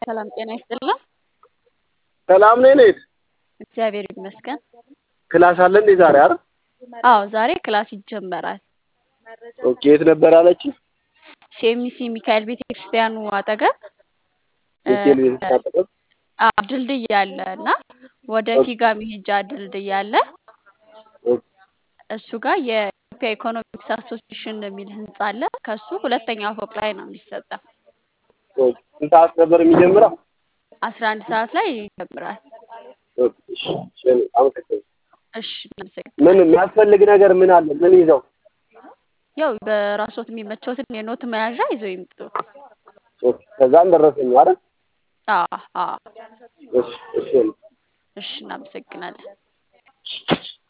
ሰላም ጤና ይስጥልን። ሰላም ነኝ እኔት እግዚአብሔር ይመስገን። ክላስ አለ እንዴ ዛሬ አይደል? አዎ ዛሬ ክላስ ይጀመራል። ኦኬ የት ነበር አለች? ሴሚሲ ሚካኤል ቤተክርስቲያኑ አጠገብ ሚካኤል ቤተክርስቲያን አጠገብ አዎ ድልድይ አለ እና ወደ ፊጋ መሄጃ ድልድይ አለ። ኦኬ እሱ ጋር የኢትዮጵያ ኢኮኖሚክስ አሶሲሽን የሚል ህንጻ አለ። ከሱ ሁለተኛ ፎቅ ላይ ነው የሚሰጠው። ኦኬ ስንት ሰዓት ነበር የሚጀምረው? አስራ አንድ ሰዓት ላይ ይጀምራል። ኦኬ እሺ እሺ አመሰግናለሁ። እሺ እናመሰግናለን። ምን የሚያስፈልግ ነገር ምን አለ? ምን ይዘው? ያው በራስዎት የሚመቸውትን የኖት መያዣ ይዘው ይምጡ። ኦኬ ከዛም ደረሰኝ አይደል? አዎ አዎ እሺ እሺ እሺ እናመሰግናለን።